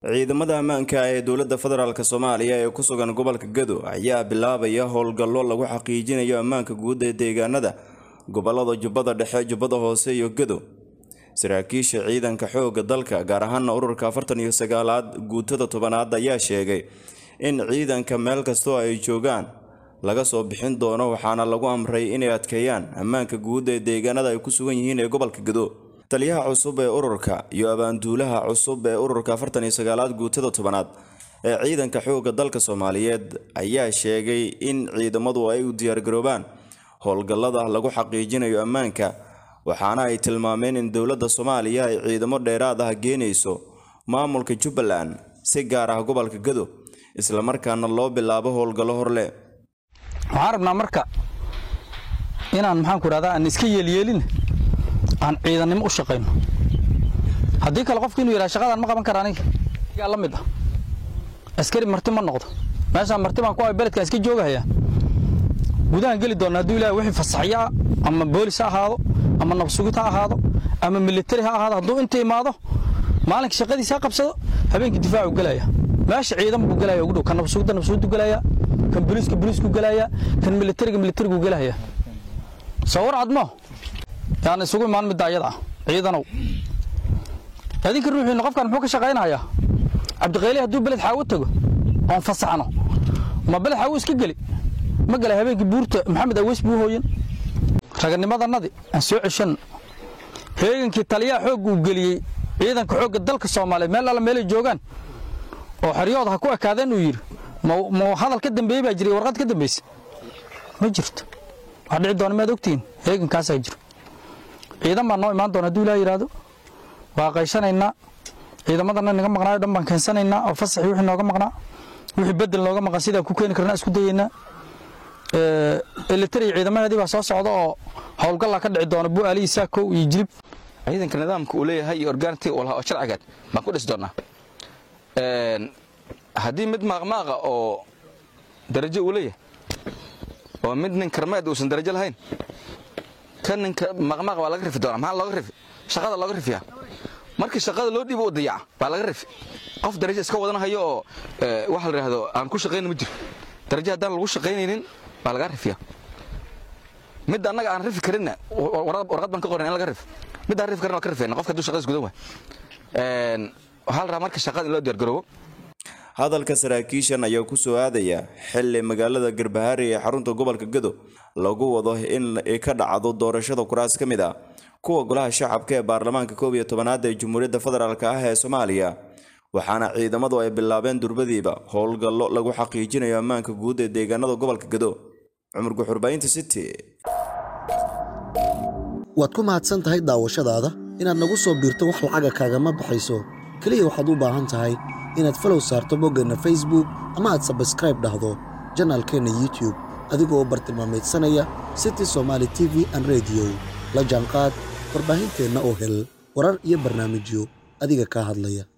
ciidamada ammaanka ee dowladda federaalk soomaaliya ee ku sugan gobolka gado ayaa bilaabaya howlgallo lagu xaqiijinayo ammaanka guud ee deegaanada gobolada jubbada dhexe jubbada hoose iyo gado saraakiisha ciidanka xoogga dalka gaar ahaana ururka afartan iyo sagaalaad guutada tobanaad ayaa sheegay in ciidanka meel kastoo ay joogaan laga soo bixin doono waxaana lagu amray inay adkeeyaan ammaanka guud ee deegaanada ay ku sugan yihiin ee gobolka gado taliyaha cusub ee ururka iyo abaanduulaha cusub ee ururka afartan iyo sagaalaad guutada tobanaad ee ciidanka xoogga dalka soomaaliyeed ayaa sheegay in ciidamadu ay u diyaargaroobaan howlgallada lagu xaqiijinayo ammaanka waxaana ay tilmaameen in dowladda soomaaliya ay ciidamo dheeraad ah geenayso maamulka jubbaland si gaar ah gobolka gado islamarkaana loo bilaabo howlgallo horle waxaan rabnaa marka inaan maxaanku idhahdaa aan iska yeelyeelin aan ciidannimo u shaqayno haddii kale qofku inuu yidhaha shaqadaan ma qaban kara aniga yaa la mid ah askari marti ma noqdo meeshaan marti baan ku ay beledkaan iska joogahaya gudahaan geli doonna hadduu ilahay wixii fasaxyo ah ama boolis ha ahaado ama nabsugid ha ahaado ama militari ha ahaado hadduu inta imaado maalinka shaqadiisa ha qabsado habeenkii difaacu gelaya meesha ciidan buu gelaya ugu dhow kan nabsugidda nabsugiddu gelaya kan boliiska boliisku gelaya kan militariga militarigu gelaya sawir cadmo yaan isugu imaan midda ayada ah ciidanow adinka ruuxiina qofkan muxuu ka shaqaynayaa cabdiqayli hadduu beled xaawo tago oon fasaxno ma beled xaawo iska geli ma gala habeenkii buurta maxamed aweys buu hooyan raganimadannadii aan soo ceshanno heegankii taliyaha xoogga uu geliyey ciidanka xoogga dalka soomaaliyeed meel alla meelay joogaan oo xeryooda ha ku ekaadeen uu yidhi ma hadal ka dambeeyey baa jiray warqad ka dambaysa ma jirto wax dhici doona maad ogtihiin heegankaasaa jiro ciidan baa noo imaan doona hadduu ilaa yidhaahdo waa qayshanaynaa ciidamadana naga maqnaayo dhan baan keensanaynaa oo fasaxii wixii nooga maqnaa wixii bedel nooga maqan sidaan ku keeni karnaa isku dayaynaa elitariya ciidamaheedii baa soo socda oo howlgallaa ka dhici doona bu'aalihii saakow iyo jilib ciidanka nidaamka uu leeyahay iyo orgaantii uu lahaa oo sharcigeed baan ku dhisi doonaa haddii mid maaqmaaqa oo darajo uu leeyahay oo mid nin karmeed uusan darajo lahayn kan ninka maaqmaaqa waa laga rifi doonaa maxaa looga rifi shaqada looga rifiyaa markii shaqada loo dhiibo u dayaca baa laga rifi qof darajo iska wadanahayo oo waxa la yidhaahdo aan ku shaqayna ma jiro darajo haddaan lagu shaqaynaynin baa laga rifiyaa mid annaga aan rifi karinna warqad baan ka qoran in laga rifi mid aan rifi karin waa ka rifayna qofka hadduu shaqadiis gudan waay waxaa la rabaa marka shaqada in loo diyaargaroobo hadalka saraakiishan ayaa ku soo aadaya xili magaalada garbahaari ee xarunta gobolka gado lagu wado in ay ka dhacdo doorashada kuraas ka mid ah kuwa golaha shacabka ee baarlamaanka koob iyo tobanaad ee jamhuuriyadda federaalk ah ee soomaaliya waxaana ciidamadu ay bilaabeen durbadiiba howlgallo lagu xaqiijinayo ammaanka guud ee deegaanada gobolka gado cumar guxurbaynta city waad ku mahadsan tahay daawashadaada inaad nagu soo biirto wax lacaga kaagama baxayso keliya waxaad u baahan tahay inaad falow saarto boggeenna facebook ama aad sabskraib dhahdo janaalkeenna youtube adigoo bartilmaamaydsanaya city somaali t v an rediyo la jaanqaad warbaahinteenna oo hel warar iyo barnaamijyo adiga kaa hadlaya